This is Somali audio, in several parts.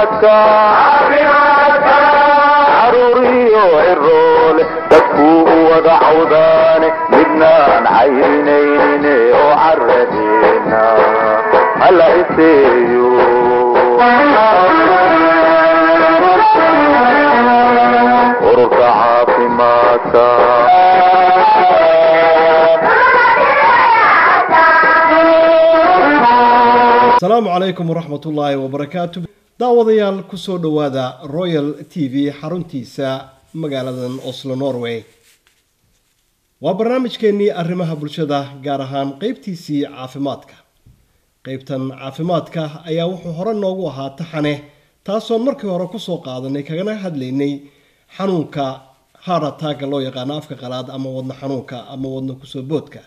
caafimaadka caruuriyo ciroole dadkuu u wada cawdaane midnaan cayrinaynin oo caradeena hala iseeyo ururka caafimaadka asalaamu calaykum waraxmat ullaahi wabarakaatu daawadayaal kusoo dhowaada royal t v xaruntiisa magaaladan oslo norway waa barnaamijkeennii arrimaha bulshada gaar ahaan qeybtiisii caafimaadka qeybtan caafimaadka ayaa wuxuu hore noogu ahaa taxane taasoon markii hore kusoo qaadanay kagana hadlaynay xanuunka harataaga loo yaqaano afka qalaad ama wadno xanuunka ama wadno kusoo boodka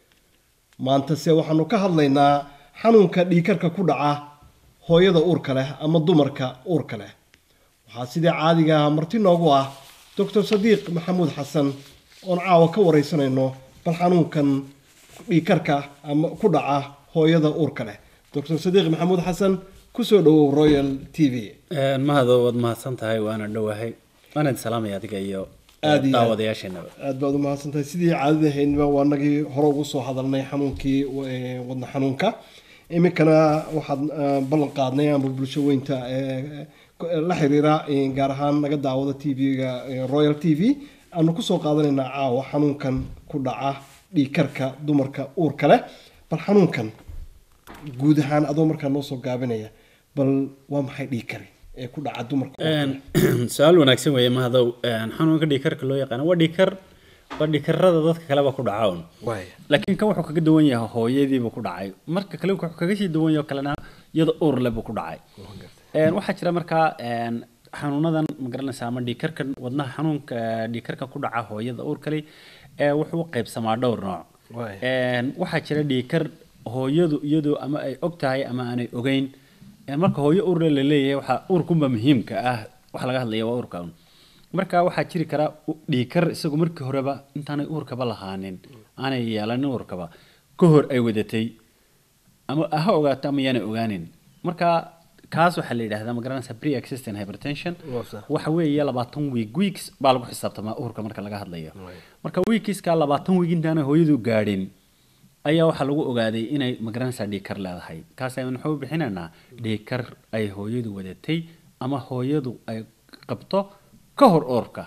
maantase waxaanu ka hadlaynaa xanuunka dhiikarka ku dhaca hooyada uurka leh ama dumarka uurka leh waxaa sidii caadiga ah marti noogu ah doctor sadiiq maxamuud xasan oon caawa ka wareysanayno bal xanuunkan dhiikarka ama ku dhaca hooyada uurka leh doctor sadiiq maxamuud xasan kusoo dhawow royal t v mahado waad mahadsan tahay waana dhowahay waana salaamaya adiga iyo Aad iyo aad. daawadayaasheenaba aada baad u mahadsantahay sidii caadadahaynba waa nagii hore ugu soo hadalnay xanuunkii eh, wadna xanuunka iminkana waxaad eh, ballan qaadnay ama bulsho weynta eh, eh, la xiriira eh, gaar ahaan naga daawada t v-ga royal t v aanu kusoo qaadanaynaa caawa xanuunkan ku dhaca dhiikarka dumarka uurka leh bal xanuunkan guud ahaan adoo markaa noo soo gaabinaya bal waa maxay dhiikari ee ku dhaca dumarka uurka leh? su-aal wanaagsan weeye mahadow xanuunka dhiikarka loo yaqaano waa dhiikar waa dhiikarada dadka kaleba ku dhaca un laakiin kan wuxuu kaga duwan yahay hooyadiibuu ku dhacay marka kale wuxuu kaga sii duwan yahay oo kalena iyada uur leh buu ku dhacay Een, waxaa jira markaa een, xanuunadan magaranaysa ama dhiikarkan wadnaha xanuunka dhiikarka ku dhaca hooyada uur kale ee wuxuu u qaybsamaa dhowr nooc Waay. Een, waxaa jira dhiikar hooyadu iyadoo ama ay og tahay ama aanay ogeyn Een, marka hooyo uur leh la leeyahay waxaa uurkunba muhiimka ah waxa laga hadlaya waa uurka un marka waxaa jiri kara u- dhiikar isagu markii horeba intaanay uurkaba lahaanin aanay yeelanin uurkaba ka hor ay wadatay ama ha ogaato ama yaanay ogaanin marka kaas waxaa la yidhahdaa ma garanaysa pre existing hypertension waxa weeye labaatan week weeks baa lagu xisaabtamaa uurka marka laga hadlayo marka weekieska labaatan week intaanay hooyadu gaadhin ayaa waxaa lagu ogaaday inay magaranaysaa dhiikar leedahay kaas ayaan waxu bixinaynaa dhiikar ay hooyadu wadatay ama hooyadu ay qabto ka hor uurka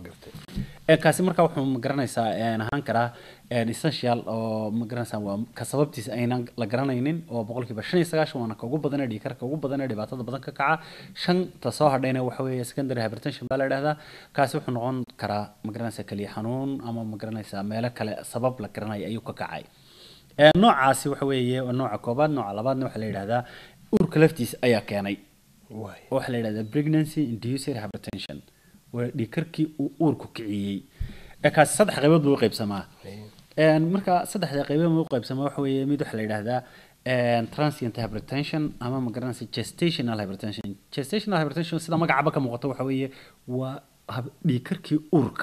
ee kaasi marka wuxuu magaranaysaa een, ahaan karaa een, essential oo magaranaysaa waa ka sababtiisa aynan la garanaynin oo boqolkiiba shan iyo sagaashan waana ka ugu badan ee dhiikarka ugu badan ee dhibaatada badan ka kaca shanta soo hadhayna waxa weeye secondary hypertension baa la idhahdaa kaasi wuxuu noqon karaa magaranaysaa keliya xanuun ama magaranaysaa meelo kale sabab la garanaya ayuu ka kacay Ee, noocaasi waxa weeye waa nooca koobaad nooca labaadna waxaa la yidhahdaa uurka laftiisa ayaa keenay oo waxaa la yidhahdaa pregnancy induced hypertension waa dhiikarkii uu uurku kiciyey ee kaasi saddex qaybood buu u qaybsamaa Een, marka saddexda qaybood buu u qaybsamaa waxa weeye mid waxaa la yidhahdaa een, transient hypertension ama ma garanaysa gestational hypertension gestational hypertension sida magacaba ka muuqato waxa weeye waa hab- dhiikarkii uurka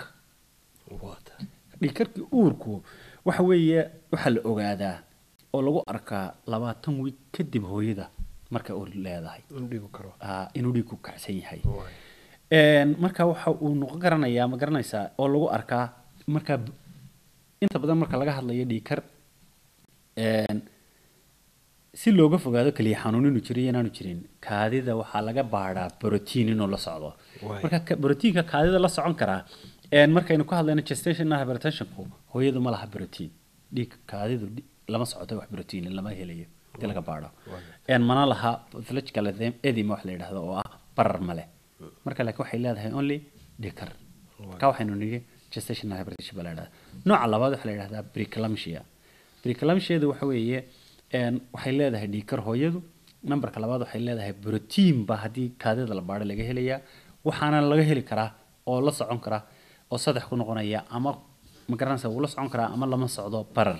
dhiikarkii uurku waxa weeye waxaa la ogaadaa oo lagu arkaa labaatan wiig kadib hooyada markay uur leedahay Ah, inuu dhiig ku kacsan yahay Een, marka waxa uu noqon garanayaa ma garanaysaa oo lagu arkaa marka b- inta badan marka laga hadlayo dhiikar een, si looga fogaado keliya xanuun inuu jiro iyo inaanu jirin kaadida waxaa laga baadhaa brotiin inuu la socdo marka ka- brotiinka kaadida la socon karaa een, markaynu ka hadlayno gestational hypertensionku hooyadu ma laha brotiin dhiig kaadidu dhi- lama socoto wax brotiin lama helayo hadii laga baadho Een, mana laha pathological edem- edema wax la yidhaahdo oo ah barar male marka laakiin waxay leedahay only dhiikar marka waxaynu nidhi gestational hypertension baa la yidhahdaa nooca labaad waxaa la yidhahdaa preeclampsia preeclampsiadu waxa weeye een, waxay leedahay dhiikar hooyadu nambarka labaad waxay leedahay brotiin ba haddii kaadida la baadho laga helayaa waxaana laga heli karaa oo la socon kara oo saddex ku noqonaya ama ma garanaysa wuu la socon karaa ama lama socdo barar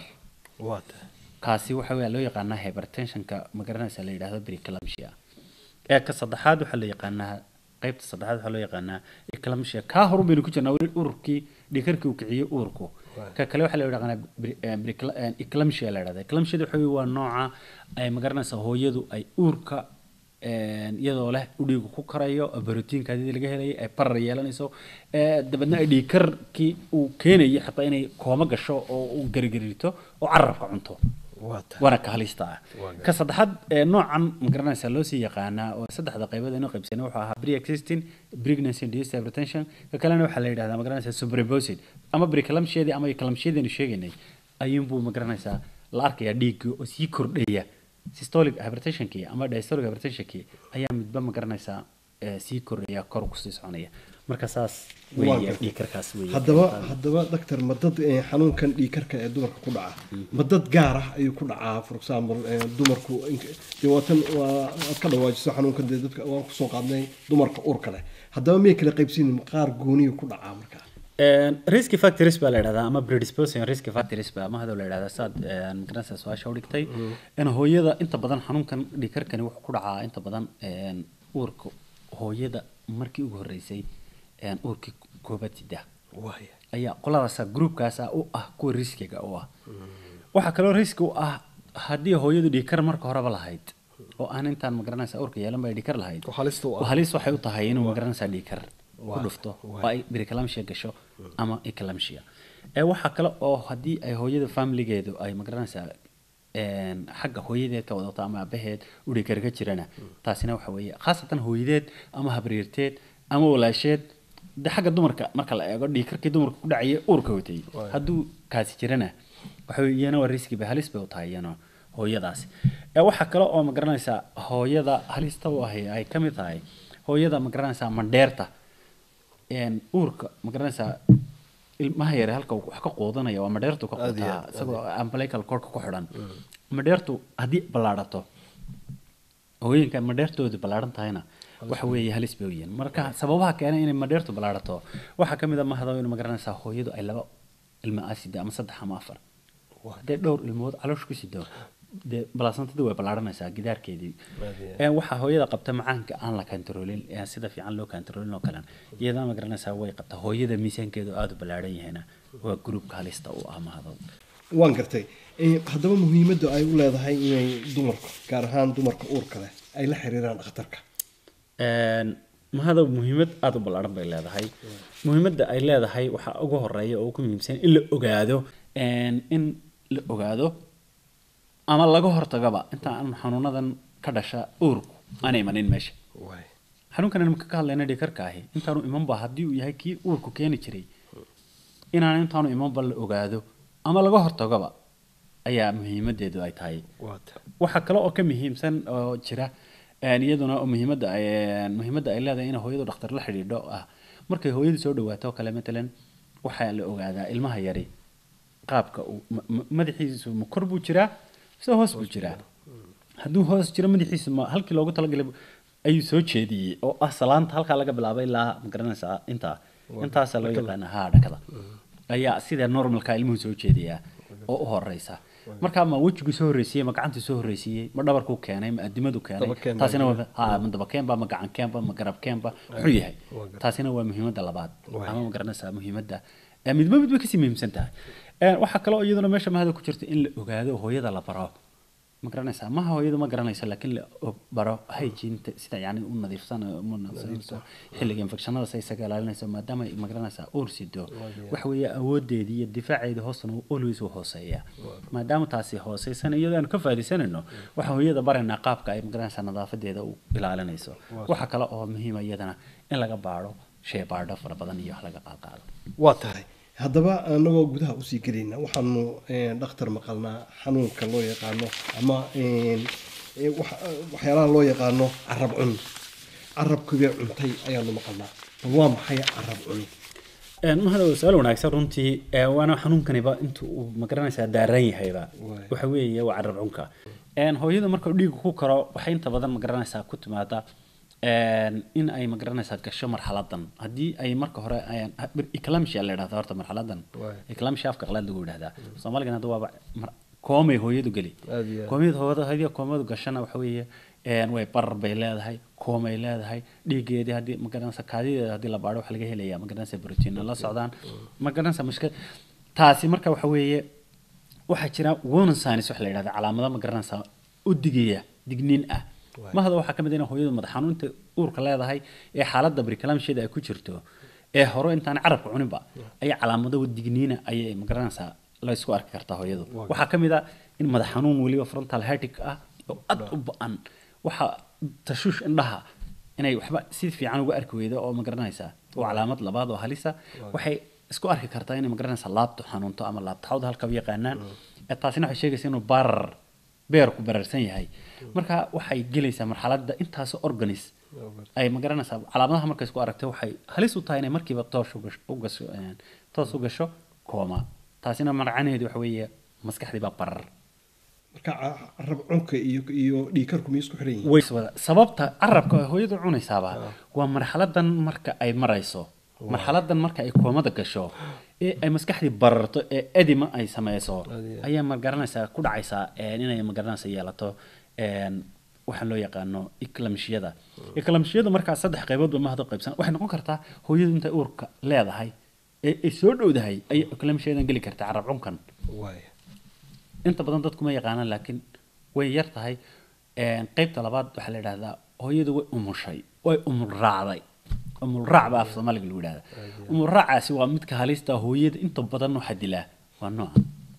kaasi waxa weya loo yaqaanaa hypertensionka ma garanaysa la yidhahdo preeclampsia ee ka saddexaad waxaa la yaqaanaa qaybta saddexaad waxaa loo yaqaanaa eclampsia kaa horu baynu ku jirnaa weli ururkii dhikarkii uu kiciyey uurku ka kale waxaa la yaqaanaa bri- eh, bricla- eh, eclampsia la yidhahda eclampsiada waxa weeye waa nooca ay magaranaysa hooyadu ay uurka een, iyadoo leh u dhiigu ku karayo barotiinka hadii laga helayay ay barar yeelanayso ee, dabeedna ay dhiigkarkii uu keenayo xataa inay kooma gasho oo uu garigarirto oo carabka cunto waa tahay waana ka halista ah ka saddexaad ee noocan magaranaysa loo sii yaqaanaa oo saddexda qaybood inuu qaybsanay wuxuu ahaa pre-existing pregnancy induced hypertension ka kalena waxaa la yidhahdaa magaranaysa superimposed ama preeclampsiadii ama eclampsiadii sheegaynay ayuunbuu magaranaysaa la arkayaa dhiiggii oo sii kordhaya systolic hypertensionkii ama diastolic hypertensionkii ayaa midba magaranaysaa ee, sii kordhaya kor kusii soconaya marka saas Waa weeye gartay. dhiigkarkaas weeye haddaba haddaba doctor ma dad eh, xanuunkan dhiigkarka ee dumarka ku dhaca ma dad gaar ah ayuu ku dhacaa for example eh, dumarku ink- dee waatan waa aad ka dhawaajiso xanuunkan dee dadka waan kusoo qaadnay dumarka uurka leh haddaba miyay kala qaybsiinin qaar gooniyu ku dhacaa markaa Een, risk factors baa la yidhahdaa ama predisposing risk factors baa mahadoo la yidhahdaa saad een, magaranaysaa su-aasha u dhigtay in hooyada inta badan xanuunkan dhiigkarkani wuxuu ku dhacaa inta badan een, uurka hooyada markii ugu horreysay een, uurkii koobaad sida waaya ayaa qoladaasa groupkaasa u ah kuwa riskiga u ah waxaa kaloo riski u ah haddii hooyadu dhiigkar marka horeba lahayd oo aan intaan magaranaysa uurka yeelan ba dhiigkar lahayd oo halista u ah. oo halis waxay u tahay inuu magaranaysaa dhiigkar ku Waa- dhufto waa. oo ay preeclampsia gasho ama eclampsia ee waxaa kale oo haddii ay hooyada familigeedu ay magaranaysaa een, xagga hooyadeed ka wadato ama aabaheed u dhiigkar ka jirana taasina waxa weeye khaasatan hooyadeed ama habriirteed ama walaasheed de xagga dumarka marka la eego dhiigkarkii dumarka ku dhacaya uurka watay hadduu kaasi jirana waxa weeye iyana waa riski bay halis bay u tahay iyana hooyadaasi ee waxaa kale oo magaranaysaa hooyada halista u ahi ay ka mid tahay hooyada magaranaysaa mandheerta een, uurka magaranaysaa ilmaha yare halka uu wax ka quudanaya waa madheertu ka Aad iyo quutaa aad, isagoo umbilical cordka ku xidhan madheertu haddii ballaadhato hooyinka madheertoodu ballaaran tahayna waxa weeye halis bay u yihiin marka sababaha keena inay madheertu ballaadhato waxaa ka mid a mahado in magaranaysaa hooyadu ay laba ilma asida ama saddex ama afar haddee dhowr ilmood caloosh ku sido dee balaasantadii way ballaaranaysaa gidaarkeedii Ee, waxaa hooyada qabta macaanka aan la kantaroolin ee sida fiican loo kantaroolin oo kale iyadana magaranaysaa way qabta hooyada miisaankeedu aada u ballaaran yahayna waa gruupka halista u ah mahado waan gartay Eh, haddaba muhiimadda ay u leedahay inay dumarku gaar ahaan dumarka uurka leh ay la xiriiraan dhakhtarka Een, mahada muhiimad aada u ballaaran bay leedahay muhiimadda ay leedahay waxaa ugu horeeya oo ugu muhiimsan in la ogaado een, in la ogaado ama laga hortagaba inta aan xanuunadan ka dhasha uurku aan imanin meesha xanuunkan aan ka hadlayna dhiikarka ahi intaanu imanba haddii uu yahay kii uurku keeni jiray inaan intaanu imanba la ogaado ama laga hortagaba ayaa muhiimadeedu ay tahay waxaa kale oo ka muhiimsan oo jira een, iyaduna oo muhiimadda ay een, muhiimadda ay leedahay in hooyadu dhakhtar la xidhiidho ah markay hooyadu soo dhawaato oo kale matalan waxaa la ogaadaa ilmaha yari qaabka uu ma- ma- madaxiisu ma kor buu jiraa mise hoos buu jiraa hadduu hoos jiro madaxiisu ma halkii loogu talagalay bu- ayuu soo jeediyey oo ah salaanta halkaa laga bilaabay ilaa magaranaysaa intaa intaasaa loo yaqaana haa dhakada ayaa sida normalka ilmuhu soo jeediyaa oo u horeysa markaa ma wejigu soo horreysiiyey ma gacantu soo horreysiiyey ma dhabarkuu keenay ma adimadu keenay Dabakeen baa taasina waa ha ma dabakeenba ma gacan keenba ma garab keenba muxuu yahay taasina waa muhiimadda labaad ama ma garanaysaa muhiimadda ee midba midba kasii muhiimsan tahay Ee, waxaa kaloo iyaduna meesha mahada ku jirta in la ogaado hooyada la baro ma garanaysaa maha hooyadu ma garanayso laakiin la og- baro hygiene sida yani u nadiifsan u nadiifsanayso xilliga infectionada say isaga ilaalinayso maadaama ay ma garanaysaa uur sido waxa weeye awoodeedii iyo difaaceedii hoosna uu always u hooseeya maadaama taasi hooseysan iyadoo aan ka faaiidaysanayno waxa hooyada baraynaa qaabka ay ma garanaysaa nadaafadeeda u ilaalinayso waxa kale oo muhiima iyadana in laga baaro shey baadho fara badan iyo wax laga qaadqaado waa tahay haddaba anagoo gudaha usii gelayna waxaanu eh, dhakhtar maqalnaa xanuunka loo yaqaano ama eh, eh, wax- waxyaalaha loo yaqaano carab cun carabkibee cuntay ayaanu maqalnaa bal waa maxay carab cuni Een, mahada waa su-aal wanaagsan runtii ee, waana xanuunkaniba inta uu magaranaysaa daaran yahayba Waay. waxa weeye waa carab cunka Een, hooyada marka dhiigu ku karo waxay inta badan magaranaysaa ku timaada een, in ay magaranaysaa gasho marxaladan haddii ay marka hore ayaan- eclampsia la yidhahda horta marxaladan Waay. eclampsia afka qalaad lagu yidhahdaa soomaaligan hadda waaba mar- koomay hooyadu geli Aad iyo aad. koomiyada hooyada haddii koomadu gashana waxa weeye een, way barar bay leedahay koomay leedahay dhiigeedii haddii magaranaysa kaadideeda haddii la baadho waxa laga helaya magaranaysa brotiina la socdaan magaranaysa mushkil taasi marka waxa weeye waxaa jira warning signs waxa la yidhahda calaamado magaranaysa u digaya digniin ah Waay. mahada waxaa ka mid ah in hooyadu madax xanuunta uurka leedahay ee xaaladda brikalamsheeda ay ku jirto ee hore intaan carabka cuninba ayaa calaamado digniina ayay magaranaysaa la isku arki kartaa hooyadu Waa waxaa ka mid ah in madax xanuun weliba frontal headache ah oo aad u ba-an waxa tashuush indhaha inay waxba si fiican uga arki weydo oo magaranaysaa waa calaamad labaad oo halisa waxay isku arki kartaa inay magaranaysaa laabto xanuunto ama laabtaxawda halka u yaqaanaan ee taasina waxay sheegaysaa inuu barar beerku bararsan yahay marka waxay gelaysaa marxaladda intaasoo organis ay magaranaysaa calaamadaha markay isku aragtay waxay halis u tahay inay markiiba toos u gasho- u gasho een, toos u gasho kooma taasina magacaneedu waxa weeye maskaxdii baa barar marka ca- carab cunka iyo iyo dhiikarku miyay isku xiran yihiin way wada sababta carabka ay hooyadu cunaysaaba waa marxaladan marka ay marayso marxaladan marka ay koomada gasho ee ay maskaxdii bararto ee edima ay sameyso Adi- ayaa magaranaysaa ku dhacaysaa een, inay magaranaysa yeelato een, waxaan loo yaqaano iklamshiyada iklamshiyada markaa saddex qayboodba mahado qaybsan waxay noqon kartaa hooyadu intay uurka leedahay ee ay soo dhowdahay ayay iklamshiyadan geli kartaa carab cunkan waay inta badan dadku ma yaqaanaan laakiin way yar tahay Een, qaybta labaad waxaa la yidhahdaa hooyadu way umushay way umul raacday umul raac baa af soomaaliga lagu yidhahda umul raacaasi waa midka halista hooyada inta badan waxaa dilaa waa nooca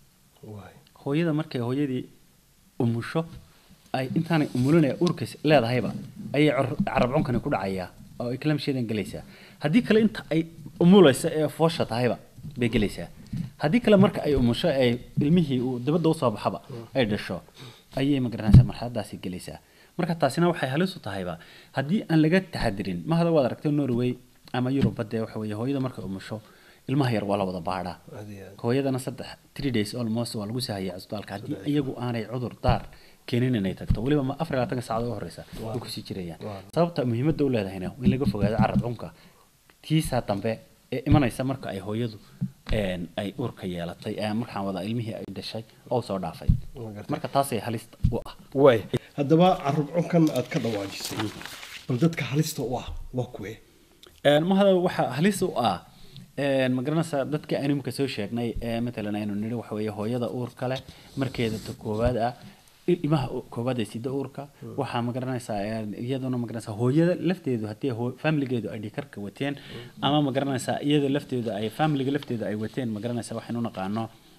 waay hooyada markay hooyadii umusho ay intaanay umulinaya uurka leedahayba ayay cor- carab cunkani ku dhacayaa oo ay kalamsheedan gelaysaa haddii kale inta ay umulaysa ee foosha tahayba bay gelaysaa haddii kale marka ay umusho ay ilmihii uu dibadda usoo baxaba ay dhasho ayay magaranaysaa marxaladaasi gelaysaa marka taasina waxay halis u tahayba haddii aan laga taxadirin mahada waad aragtay norway ama yurubba dee waxa weeye hooyada markay umusho ilmaha yar waa la wada baadhaa aad iyo aad hooyadana saddex three days almost waa lagu sahaya cisbitaalka haddii iyagu aanay cudur daar keenin inay tagto weliba ma afar iyo labaatanka saacadood u horeysa way kusii jirayaan Waa. sababta muhiimadda u leedahayna in laga fogaado carab cunka tiisaa dambe ee imanaysa marka ay hooyadu een, ay uurka yeelatay ee markaan wada ilmihii ay dhashay oo soo dhaafay Waa gartay. marka taasay halista u ah waay haddaba carab cunkan aad ka dhawaajisay bal dadka halista u ah waa kuwe Een, mahada waxaa halis u ah een, ma garanaysaa dadka animka soo sheegnay ee matalan aynu nidhi waxa weeye hooyada uurka leh markeeda ta koowaad ah il- ilmaha u- koowaad ee sida uurka waxaa ma garanaysaa een, iyaduna ma garanaysaa hooyada lafteedu haddii hoo- familigeedu ay dhikarka wateen ama ma garanaysaa iyada lafteedu ay familiga lafteedu ay wateen ma garanaysaa waxaynu naqaano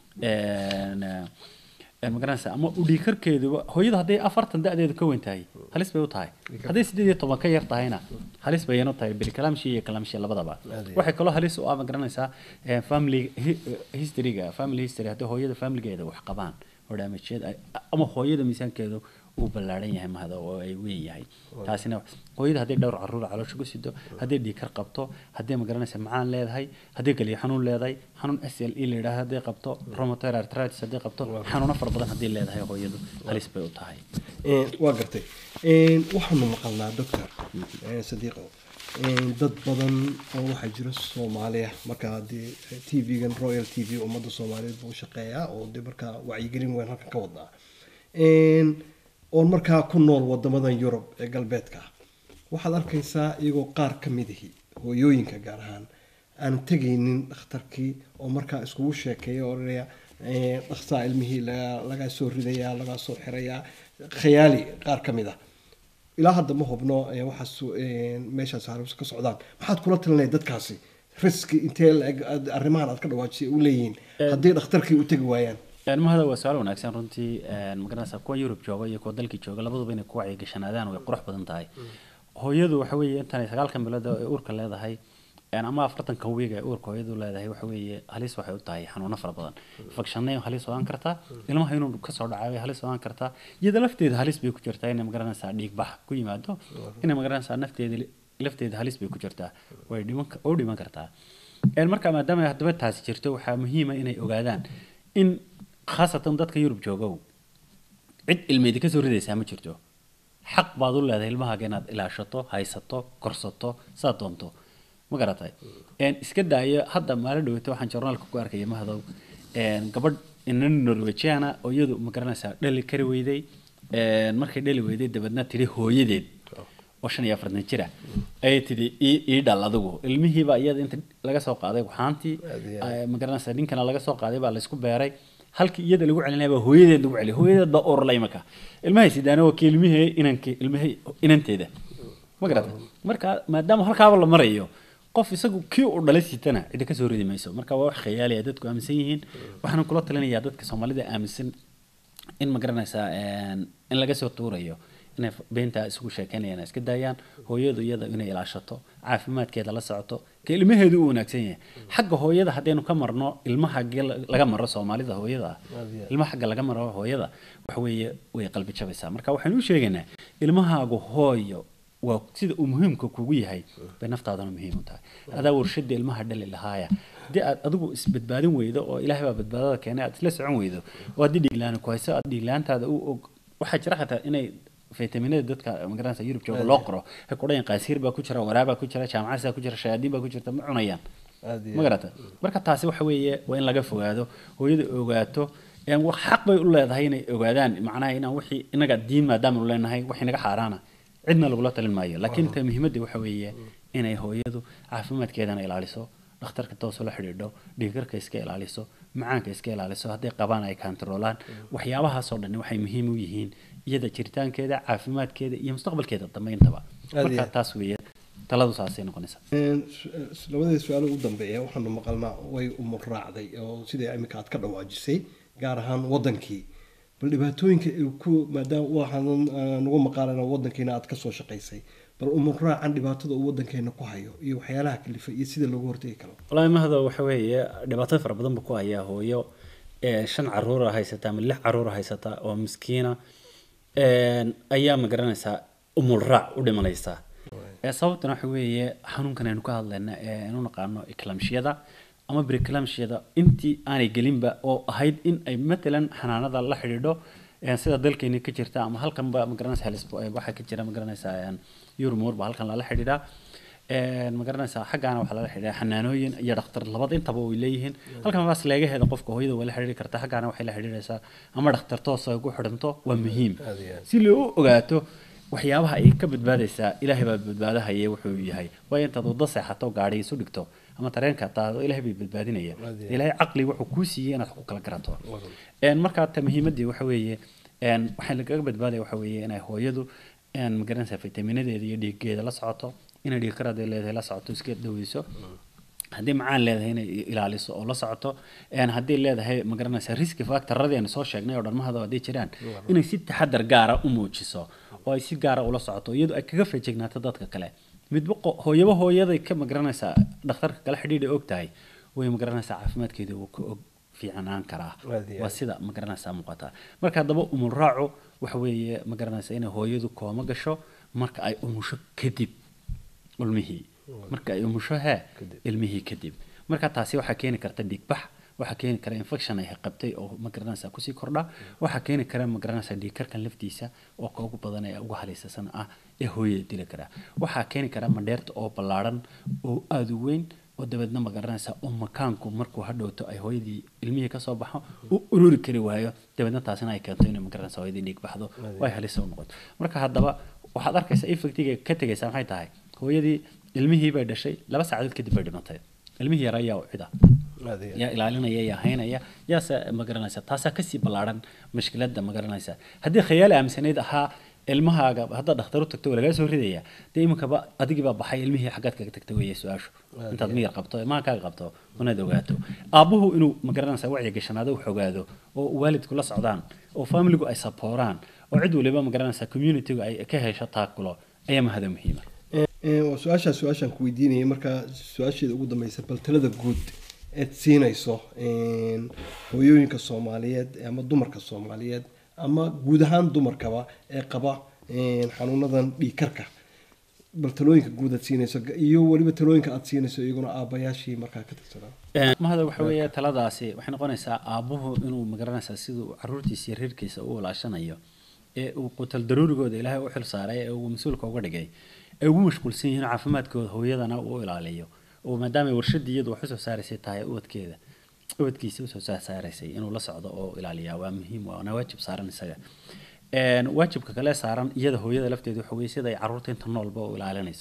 een, een, ma garanaysaa ama u dhiikarkeeduba hooyada hadday afartan da-deedu ka weyn tahay halis bay u tahay hadday sideed iyo toban ka yar tahayna halis bayanu tahay bilkalamshi iyo kalamshi labadaba Aad iyo waxay kaloo halis u ah ma garanaysaa eh, family hi- eh, historyga family history haddii hooyada familigeeda wax qabaan oo damageed ay ama hooyada miisaankeedu uu ballaaran yahay mahada oo ay weyn yahay taasina hooyada hadday dhowr caruur caloosha ku sido hadday dhiikar qabto hadday ma garanaysaa macaan leedahay hadday kaliya xanuun leedahay xanuun s l e la yidhaahdo hadday qabto rheumatoid arthritis hadday qabto xanuuno fara badan hadday leedahay hooyadu halis bay u tahay Een, waa gartay Een, waxaanu maqalnaa doctor een, sadiiqo een, dad badan oo waxaa jira soomaaliya markaa dee t v-gan royal t v ummadda soomaaliyeed buu shaqeeyaa oo dee markaa wacyigelin weyn halkan ka wadnaa Een, oon markaa ku nool wadamadan yurub ee galbeedka ah waxaad arkaysaa iyagoo qaar ka midahi hooyooyinka gaar ahaan aan tegaynin dhakhtarkii oo markaa iskugu sheekeeya oo odhanaya "Ee, dhakhtaa ilmihii laga- lagaa soo ridayaa lagaa soo xirayaa khayaali qaar ka mid ah ilaa hadda ma hubno ee, waxaas ee, meeshaas harus ka socdaan maxaad kula talinaya dadkaasi riski intee la-eg aad- arrimahan aad ka dhawaajisay u leeyihiin haddii dhakhtarkii u tegi waayaan Een, mahada waa su-aal wanaagsan runtii een, ma garanaysaa kuwa yurub jooga iyo kuwa dalkii jooga labaduba inay ku wacyigashanaadaan way qurux badan tahay hooyadu waxa weeye intanay sagaalkan bilood ee uurka leedahay een, ama afartankan wiig ee uurka hooyadu leedahay waxa weeye halis waxay u tahay xanuuno fara badan infekshanay halis ogaan kartaa ilmaha inuu kasoo dhacay way halis ogaan kartaa iyada lafteeda halis bay ku jirtaa inay ma garanaysaa dhiig bax ku yimaado inay ma garanaysaa nafteeda lafteeda halis bay ku jirtaa way dhiman ka- oo dhiman kartaa Een, marka maadaama ay haddaba taasi jirto waxaa muhiima inay ogaadaan in khaasatan dadka yurub joogow cid ilmeedi kasoo ridaysaa ma jirto xaq baad u leedahay ilmahaaga inaad ilaashato haysato korsato saad doonto ma garatay Een, iska daayo hadda maalin dhaweyta waxaan journaalka ku arkaya mahadow een, gabadh ina norwejiana oo iyadu ma garanaysaa dhali kari weyday Een, markay dhali weyday dabeedna tidhi hooyadeed oo shan iyo afartan jira ayay tidhi ii ii dhal adigu ilmihiiba iyada inta laga soo qaaday waxaantii Aad iyo ay- ma garanaysaa ninkana laga soo qaaday baa laysku beeray halkii iyada lagu celinaya baa hooyadeed lagu celiya hooyadeed baa urlay marka ilmahay sidaana waa kii ilmihii inanki ilmihii inanteeda ma garata marka maadaama halkaaba la marayo qof isagu kii uu dhalay sitana cidi ka soo ridi mayso marka waa wax khayaaliya dadku aaminsan yihiin waxaan kula talinayaa dadka soomaalida aaminsan in ma garanaysaa in laga soo tuurayo inay beenta isugu sheekeynayaan iska daayaan hooyadu iyada inay ilaashato caafimaadkeeda la socoto ka ilmaheedu u wanaagsan yahay xagga hooyada haddaynu ka marno ilmaha haggee laga maro soomaalida hooyada ah ilmaha xagga laga maro hooyada waxa weeye way qalbi jabaysaa marka waxaynu u sheegaynaa ilmahaagu hooyo waa sida uu muhiimka kugu yahay bay naftaadana muhiim u tahay adaa warshada ilmaha dhali lahaaya haddii aad adigu isbadbaadin weydo oo ilaahay baa badbaadada keenay aad isla socon weydo oo haddii dhiiglaani ku hayso aad dhiiglaantaada u og waxaa jira xataa inay faytaminada dadka magaranaysa yurub jooga loo qoro waxay ku dhayan qaasiir baa ku jira waraabaa ku jira jaamacadsaa ku jira shayaadiin baa ku jirta ma cunayaan ma garata marka taasi waxa weeye waa in laga fogaado hooyada ogaato xaq bay u leedahay inay ogaadaan macnaha inaan wixii inaga diin maadaama u leenahay wax inaga xaaraana cidna lagula talin maayo laakiin ta muhiimadda waxa weeye inay hooyadu caafimaadkeedana ilaaliso dhakhtarka toos la xidhiidho dhiigkarka iska ilaaliso macaanka iska ilaaliso hadday qabaan ay kaantaroolaan waxyaabahaasoo dhan waxay muhiim u yihiin iyada jiritaankeeda caafimaadkeeda iyo mustaqbalkeeda dambayntaba marka taas weeye taladu saasay noqonaysaa labadii su-aalo ugu dambeeya waxaanu maqalnaa way umur raacday oo sidai iminka aad ka dhawaajisay gaar ahaan wadankii bal dhibaatooyinka ku maadaama waxaan nagu maqaalana wadankeena aad kasoo shaqaysay bal umur raacan dhibaatada uu wadankeena ku hayo iyo waxyaalaha kalifa iyo sida loogu hortegi karo wallaahi mahdo waxa weeye dhibaato fara badan buu ku hayaa hooyo shan caruura haysata ama lix caruura haysata oo miskiina ayaa ma garanaysaa umul raac u dhimanaysaa sababtana waxa weeye xanuunkan aynu ka hadlayna ee aynu naqaano eclamshiyada ama briclamshiyada intii aanay gelinba oo ahayd in ay matalan xanaanada la xidhiidho sida dalkeeni ka jirta ama halkanba magaranaysa waxaa ka jira magaranaysaa yurmur ba halkan lala xidhiidhaa magaranaysaa xaggaana waxaa lala xidhiidhaa xanaanooyin iyo dhakhtar labada intaba way leeyihiin halkan baas leegaheeda qofka hooyada waa la xidhiiri karta xaggaana waxay la xidhiidhaysaa ama dhakhtar toos ay ku xidhanto waa muhiim si loo ogaato waxyaabaha ay ka badbaadaysaa ilaahay baa badbaadahaya wuxuu yahay waayo intaad waddo seexato gaadhi isu dhigto ama tareenka taado ilaahay bay badbaadinaya ilaahay caqli wuxuu kuu siiyey inaad ku kala garato markaa ta muhiimadii waxa weeye waxaa lagaga badbaadaya waxa weeye inay hooyadu magaranaysaa fitaminadeeda iyo dhiiggeeda la socoto inay dhiigkarada leedahay la socoto iska daweyso haddii macaan leedahay inay ilaaliso oo la socoto haddii leedahay magaranaysa riski factoradii aynu soo sheegnay oo dharmahada hadday jiraan inay si taxadar gaara u muujiso oo ay si gaara ula socoto iyadoo ay kaga feejignaato dadka kale midba hooyaba hooyaday ka magaranaysaa dhakhtarka kala xidhiidha og tahay way magaranaysaa caafimaadkeeda uu ka og fiicnaan karaa waa sida magaranaysaa muuqataa marka haddaba umul raacu waxa weeye magaranaysaa inay hooyadu kooma gasho marka ay umusho kadib ulmihii marka ay umusho hee ilmihii kadib marka taasi waxaa keeni karta dhiigbax waxaa keeni kara infection ay qabtay oo magaranaysaa kusii kordha waxaa keeni kara magaranaysaa dhiigkarkan laftiisa oo ka ugu badan ee ugu halaysasan ah ee hooyada dili kara waxaa keeni kara mandheerta oo ballaadhan oo aada u weyn oo dabeedna magaranaysaa oo makaanku markuu hadhowto ay hooyadii ilmihii kasoo baxo u ururi kari waayo dabeedna taasina ay keento inay magaranaysaa hooyadii dhiig baxdo oo ay halisa u noqoto marka haddaba waxaad arkaysaa effectiga ka tegaysaa maxay tahay hooyadii ilmihii bay dhashay laba saacadood kadib bay dhimatay ilmihii yara ayaa u cida yaa ilaalinaya yaa haynaya yaase magaranaysa taasaa kasii ballaadhan mashkiladda magaranaysa haddii khayaali aaminsanayd ahaa ilmahaaga haddaad dhakhtar u tagto waa lagaa soo ridaya dee iminkaba adigii baa baxay ilmihii xaggaad kaga tagta weeye su-aashu intaad miyar qabto imaankaaga qabto inaad ogaato aabbuhu inuu magaranaysa wacyi gashanaado wax ogaado oo waalidku la socdaan oo familigu ay sapooraan oo cid waliba magaranaysa communitygu ay ka hesho taakulo ayaa mahada muhiima waa su-aashaa su-aashaan ku weydiinayay markaa su-aasheeda ugu dambeysa bal talada guud eed siinayso hooyooyinka soomaaliyeed ama dumarka soomaaliyeed ama guud ahaan dumarkaba ee qaba xanuunadan dhiigkarka bal talooyinka guud aad siinayso iyo weliba talooyinka aad siinayso iyaguna aabayaashii markaa ka tirsanaa mahada waxa weeye taladaasi waxay noqonaysaa aabuhu inuu magaranaysaa siduu caruurtiisa iyo reerkiisa u walaashanayo ee uu qutal daruurigooda ilaahay u xil saaray ee uu mas-uulka uga dhigay ay ugu mashquulsan yihiin caafimaadkooda hooyadana uu ilaaliyo oo maadaama warshadii iyadu wax usoo saaraysay tahay ubadkeeda ubadkiisa usoo saaraysay inuu la socdo oo ilaaliyaa waa muhiim waana waajib saaran isaga waajibka kale saaran iyada hooyada lafteeda waxa weye sida ay caruurta inta noolba u ilaalinayso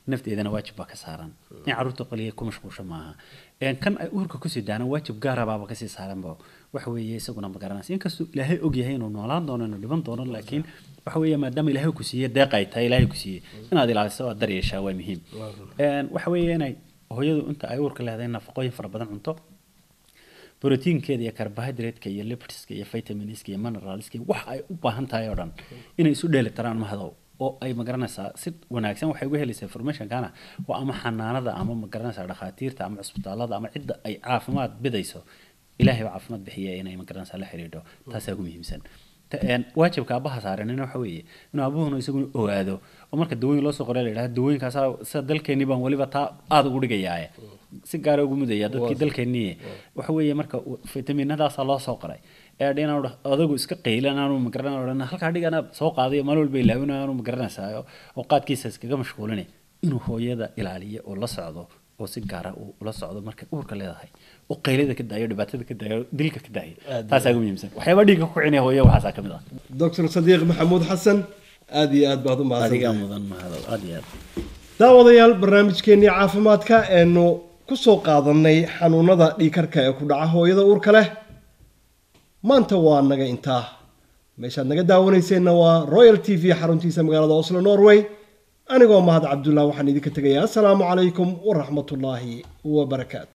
nafteedana waajib baa ka saaran in caruurta qoliya ku mashquulsho maaha Een, kan ay uurka kusii daana waajib gaarabaaba kasii saaranba waxa weeye isaguna ma garanaysa inkastuu ilaahay og yahay inuu noolaan doono inuu dhiban doono laakiin waxa weeye maadaama ilaahay ku siiyey deeq ay tahay ilaahay ku siiyey inaad ilaaliso aad daryeeshaa waa muhiim Een, waxa weeye inay hooyadu inta ay uurka leedahay nafaqooyin fara badan cunto borotiinkeeda iyo carbohydrate-ka iyo lipidska iyo vitaminska iyo mineralska iyo wax ay u baahan tahay oo dhan inay isu dheeli tiraan mahadow oo ay magaranaysaa si wanaagsan waxay uga helaysaa informationkana waa ama xanaanada ama magaranaysaa dhakhaatiirta ama cusbitaalada ama cidda ay caafimaad bidayso ilaahay baa caafimaad bixiya inay magaranaysaa la xiriidho taasaa ugu muhiimsan Ta- een, waajibka aabaha saaranina waxa weeye inuu aabuhuna isaguna ogaado oo marka dawooyin loo soo qoray la yidhahda dawooyinkaasaa sida dalkeenii baan weliba taa aada ugu dhigayaaye si gaara ugu mudaya dadkii dalkeenii waxa weeye marka uu- fitaminadaasaa loo soo qoray ee dhinac adagu iska qaylan aanu magaran odhan halkaa dhigana soo qaaday maalin walba ilaawin aanu magaranaysaa oo qaadkiisa iskaga mashquulinay inuu hooyada ilaaliyo oo la socdo oo si gaara uu ula socdo markay uurka leedahay oo qaylada ka daayo dhibaatada ka daayo dilka ka daayo taasaa ugu muhiimsan waxyaaba dhiigga ku kicinaya hooyo waxaasaa ka mid ah doctor sadiiq maxamuud xasan aada iyo aad baad u adigaa mahadsantahay mudan mahado aad iyo aad daawadayaal barnaamijkeennii caafimaadka eenu ku soo qaadanay xanuunada dhiikarka ee ku dhaca hooyada uurka leh maanta waa naga intaa meeshaad naga daawanayseena waa royal t v xaruntiisa magaalada oslo norway anigoo mahad cabdullah waxaan idinka tegayaa asalaamu calaykum waraxmatullaahi wabarakaatu